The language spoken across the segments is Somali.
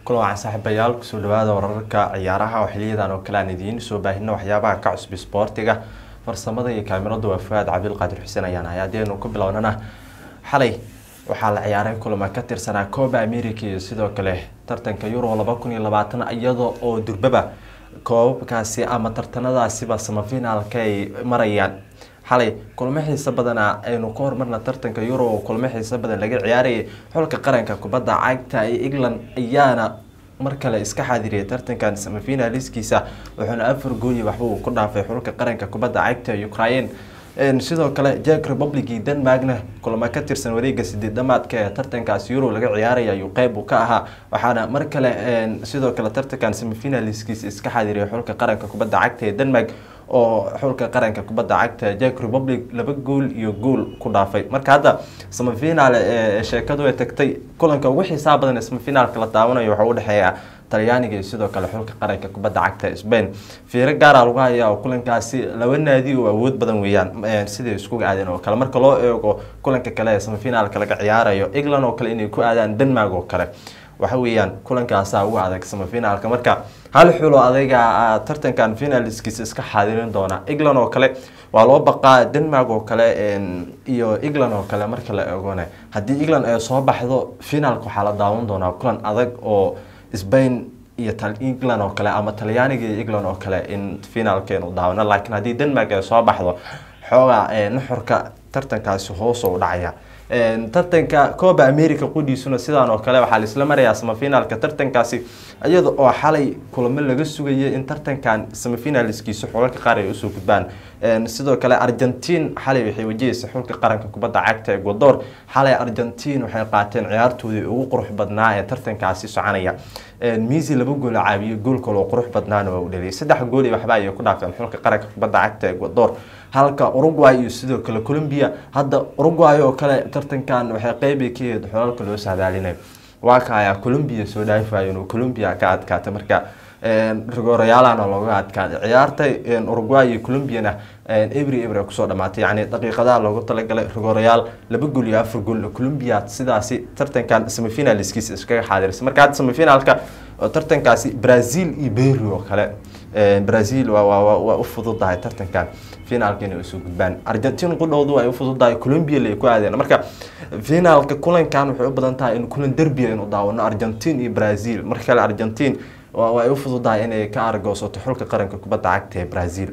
kulan waxaan saaxiibayaal kusoo dhawaada wararka ciyaaraha oo xiliyadan oo kale aan idiin soo baahino waxyaabaha ka cusub isboortiga farsamada iyo kaamirada waa fuaad cabdilqaadir xuseen ayaan ahay haddiaynu ku bilownana xalay waxaa la ciyaaray kulama ka tirsanaa cooba america iyo sidoo kale tartanka euro laba kun iyo labaatan iyada oo durbaba koobabkaasi ama tartanadaasiba samafinaalka ay marayaan xalay kulamo xiiso badana aynu ka hormarna tartanka euro oo kulamo xiiso badan laga ciyaarayay xulka qaranka kubadda cagta ee england ayaana mar kale iska xaadiriyay tartankan samafinaliskiisa wuxuuna afar gooli waxba uu ku dhaafay xulka qaranka kubadda cagta ukraine sidoo kale jack republic iyo denmarkna kulamo ka tirsan wareega sideed dhamaadka ee tartankaas euro laga ciyaaraya ayuu qeyb uu ka ahaa waxaana mar kale sidoo kale tartankan semifinaliskiisa iska xaadiriyay xulka qaranka kubadda cagta ee denmark oo xulka qaranka kubadda cagta jack republic laba gool iyo gool ku dhaafay marka hadda semifinal sheekadu ay tagtay kulanka ugu xiisaa badan ee semifinaalka la daawanayo waxaa udhexeeya talyaaniga iyo sidoo kale xulka qaranka kubadda cagta spain fiiro gaara lagu hayaa oo kulankaasi laba naadi oo awood badan weeyaan siday iskuga aadeen oo kale marka loo eego kulanka kale ee semifinaalka laga ciyaarayo england oo kale inay ku aadaan denmark oo kale waxa weeyaan kulankaasa ugu adag semifinaalka marka hal xulo adayga tartankan finaliskiisa iska xaadirin doona england oo kale waa loo baqaa denmark oo kale iyo england oo kale marka la eegone haddii england ay soo baxdo finaalka waxaa la daawan doonaa kulan adag oo spain iyo england oo kale ama talyaaniga iyo england oo kale in finaalkeenu daawano laakiin haddii denmark ay soo baxdo xoogaa nuxurka tartankaasi hoos u dhacaya tartanka cooba america qudhiisuna sidaan oo kale waxaa laisla marayaa semifinaalka tartankaasi iyada oo xalay kulamo laga sugayay in tartankan semifinaliskiisa xulalka qaar ay usoo gudbaan sidoo kale argentine xalay waxay wajahaysa xulka qaranka kubadda cagta ecuador xalay argentine waxay qaateen ciyaartoodii ugu qurux badnaa ee tartankaasi soconaya misi laba gool caabiye gool kaloo qurux badnaana waa u dhaliyay saddex gool iyo waxba ayay ku dhaafeen xulka qaranka kubadda cagta ecuador halka uruguay iyo sidoo kale colombia hadda uruguay oo kale tartankan waxay qeybi ka yahed xolalka loo saadaalinayo waa kaya colombia soo dhaafayo inuu colombia ka adkaatay marka rigorayaalana looga adkaaday ciyaartay uruguay iyo colombiana every ever kusoo dhamaatay yani daqiiqadaha loogu talagalay rigorayaal laba gool iyo afar gool colombia sidaasi tartankan semifinaliskiisa iskaga xaadirisay marka hadda semifinaalka tartankaasi brazil iyo berry oo kale brazil waa u fududahay tartankan finaalka inay usoo gudbaan argentine qudhoodu ay u fududahay colombia lay ku aadeen marka finaalka kulankan waxay u badan tahay in kulan derbia inu daawano argentine iyo brazil marka kale argentine ay u fududahay inay ka argoosato xulka qaranka kubadda cagta ee brazil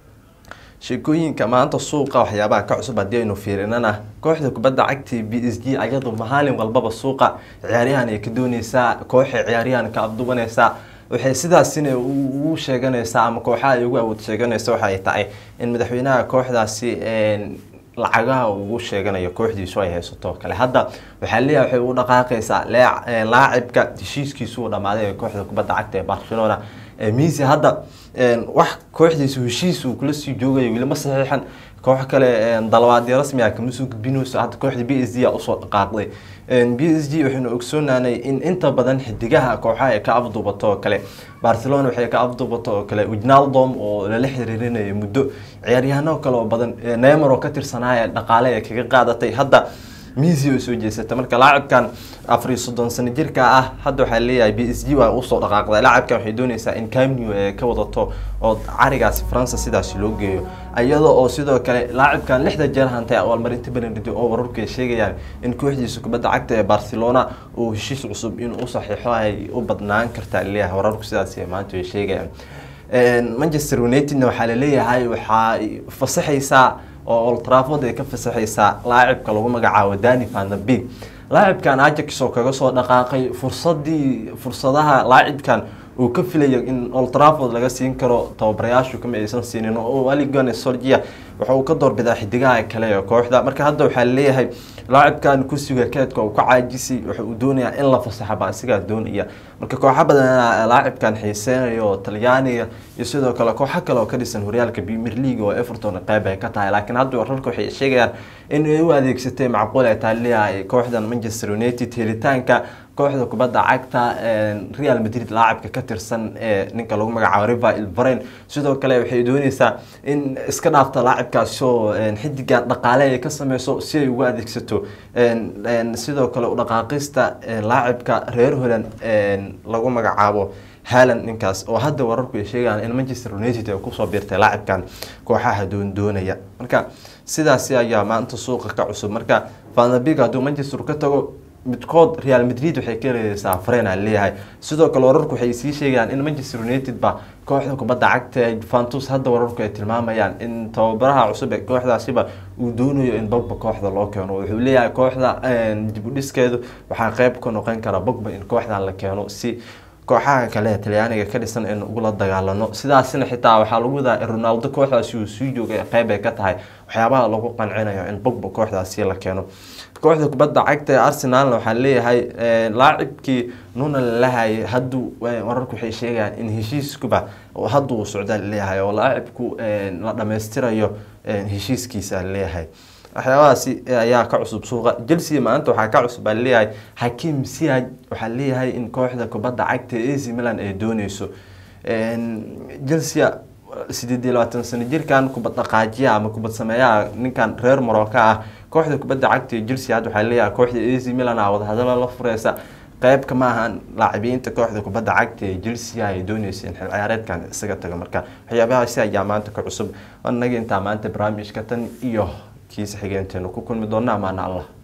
sheekooyinka maanta suuqa waxyaabaha ka cusub haddii aynu fiirinana kooxda kubadda cagta b s g ayadu maalin walbaba suuqa ciyaaryahan ay ka dooneysaa kooxay ciyaaryahan ka abduwaneysaa waxay sidaasina ugu sheeganaysaa ama kooxaha ay ugu awood sheeganaysa waxa ay tahay in madaxweynaha kooxdaasi lacagaha ugu sheeganayo kooxdiisu ay haysato kale hadda waxaa leeyahay waxay u dhaqaaqaysaa laacibka heshiiskiisu uu dhamaaday ee kooxda kubadda cagta ee barcelona misi hadda wax kooxdiisu heshiis uu kula sii joogayo weli ma saxiixan koox kale dalabaadyo rasmi ah kama soo gudbinayso hadda kooxda b s g a usoo dhaqaaqday b s g waxaynu ogsoonaanay in inta badan xidigaha kooxaha ay ka afduubato oo kale barcelona waxay ka afduubato oo kale wijnaldom oo lala xiriirinayo muddo ciyaaryahano kale oo badan neymar oo ka tirsanaya dhaqaale ee kaga qaadatay hadda misi oo soo jeesata marka laacibkan afar iyo soddon sano jirka ah hadda waxaa leeyahay b s g waa usoo dhaqaaqday laacibkan waxay dooneysaa in camnew ee ka wadato oo carigaasi faransa sidaasi loo geeyo iyada oo sidoo kale laacibkan lixda jeer hantay abaalmarinta belenidi oo wararku ay sheegayaan in kooxdiisa kubadda cagta ee barcelona uu heshiis cusub inuu u saxiixo ay u badnaan kartaa leeyahay wararku sidaas maanta ay sheegayaan manchester unitedna waxaa laleeyahay waxaa fasaxaysaa oo old trafford ay ka fasaxaysaa laacibka lagu magacaabo dani vanderbeek laacibkan ajax oo kaga soo dhaqaaqay fursadii fursadaha laacibkan uu ka filayo in old trafford laga siin karo tababarayaashu kama aysan siinin oo aligone sorgia waxa uu ka doorbidaa xidigaha kale ee kooxda marka hadda waxaa leeyahay laacibkan kursiga keedka uu ka caajisay waxa uu doonayaa in la fasaxaba asigaa doonaya marka kooxo badan laacibkan xiiseynayo talyaaniga iyo sidoo kale kooxo kale oo ka dhisan horyaalka premier league oo everton qeyb ay ka tahay laakiin hadda wararka waxay sheegayaan in ay u adeegsatay macquul ay tahay leeyahay kooxdan manchester united helitaanka kooxda kubadda cagta real madrid laacibka ka tirsan ee ninka lagu magacaabo river ilvaren sidoo kale waxay dooneysaa in iska dhaafta laacibkaasi oo xidigan dhaqaale ay ka sameyso si ay ugu adeegsato sidoo kale udhaqaaqista laacibka reer holand lagu magacaabo halan ninkaas oo hadda wararku ay sheegayaan in manchester united ay kusoo biirtay laacibkan kooxaha doondoonaya marka sidaasi ayaa maanta suuqa ka cusub marka vanabig hadduu manchester ka tago midkood real madrid waxay ka leedeysaa frena leeyahay sidoo kale wararku waxay sii sheegayaan in manchester united ba kooxda kubadda cagta ee juventus hadda wararku ay tilmaamayaan in tababaraha cusub ee kooxdaasiba uu doonayo in bogba kooxda loo keeno wuxuu leeyahay kooxda dib u dhiskeedu waxaa qeyb ka noqon kara bogba in kooxdan la keeno si kooxaha kale talyaaniga ka dhisan in ugula dagaalano sidaasina xitaa waxaa lagu wadaa ronaldo kooxdaasi uu sii joogay qeyb ay ka tahay waxyaabaha lagu qancinayo in bogba kooxdaasi la keeno kooxda kubadda cagta ee arsenalna waxaa leeyahay laacibkii nuna lalahayay hadduu wararku waxay sheegayaan in heshiiskuba hadda uu socdaa leeyahay oo laacibku la dhammaystirayo heshiiskiisa leeyahay waxyaabahaasi ayaa ka cusub suuqa chelsea maanta waxaa ka cusub baa leeyahay hakim siaj waxaa leeyahay in kooxda kubadda cagta ee ac milan ay dooneyso chelsea sideed iyo labaatan sano jirkan kubad dhaqaajiya ama kubad sameeyaha ninkan reer morocco ah kooxda kubadda cagta ee chelsea hadda waxaa leeyahay kooxda ac milan ah wadahadalo la fureysa qeyb kama ahan laacibiinta kooxda kubadda cagta ee chelsea ay dooneysa in xil ciyaareedkan isaga tago marka waxyaabahaasi ayaa maanta ka cusub anaga intaa maanta barnaamijka tan iyo kiisa xigeenteenu ku kulmi doona amaana allah